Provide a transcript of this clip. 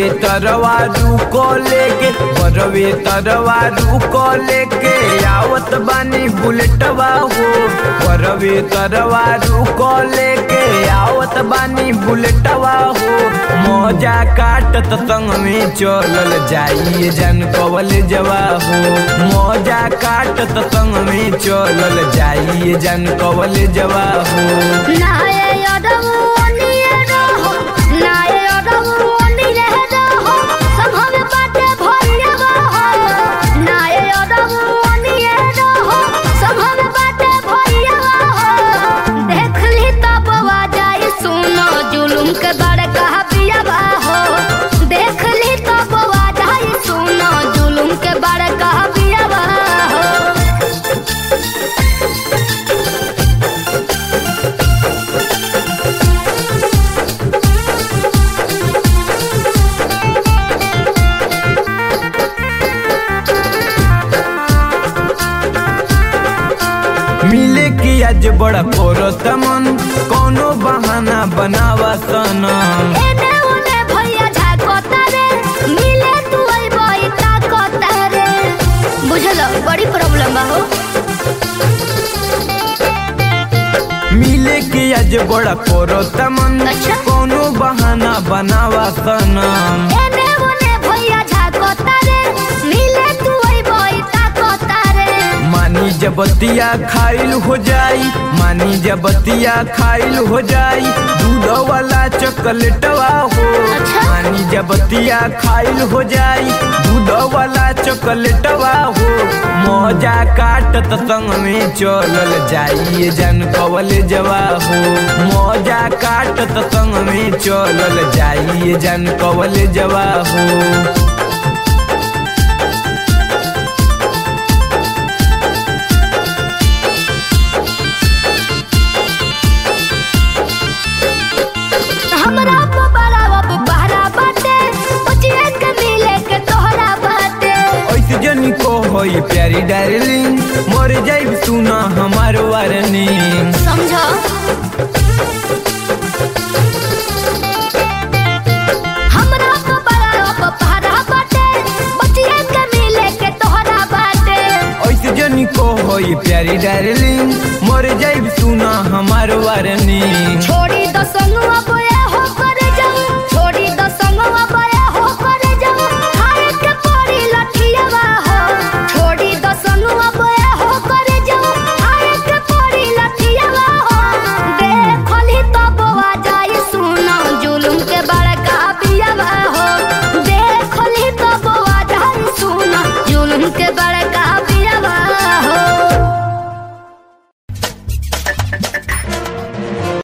तरवारू को लेके बरवे तरवारू को लेके आवत बानी बुलेटवा हो बरवे तरवारू को लेके आवत बानी बुलेटवा हो मौजा काटत संग में चलल जाइए जन कवल जवा हो मौजा काटत संग में चलल जाइए जन कवल जवा हो नाये अदबु ओनिए रहो नाये अदबु ओनिए रहो संभव बाटे भरियावा हो नाये अदबु ओनिए रहो संभव बाटे भरियावा हो देख ली तब आ जाए सुनो जुलुम के बड़ कहा पियावा हो देख ली तब आ जाए सुनो जुलुम के बड़ कहा पियावा हो मिले की आज बड़ा कोरो तमन कोनो बहाना बनावा सनम एने ओने भैया झाकोता रे मिले तू अइबई ताकोता रे बुझलो बड़ी प्रॉब्लम बा हो मिले की आज बड़ा कोरो तमन अच्छा। कोनो बहाना बनावा सनम एने ओने भैया झाकोता रे मिले तू अइबई ताकोता रे मानी जबतिया खाइल हो जाई मानी जबतिया खाइल हो जाई दूध वाला चॉकलेटवा हो अच्छा। मानी जबतिया खाइल हो जाई दूध वाला चॉकलेटवा हो मौजा काटत संग में चलल जाइए जन कवल जवा हो मौजा काटत संग में चलल जाइए जन कवल जवा हो हमरा बड़ा अब बहरा बाटे उचिए के मिले के तोहरा बाटे ऐसे जनी को होई प्यारी डार्लिंग मर जाइब सुना हमार वार्निंग समझो हमरा बड़ा अब बहरा बाटे उचिए के मिले के तोहरा बाटे ऐसे जनी को होई प्यारी डार्लिंग मर जाइब सुना हमार वार्निंग छोड़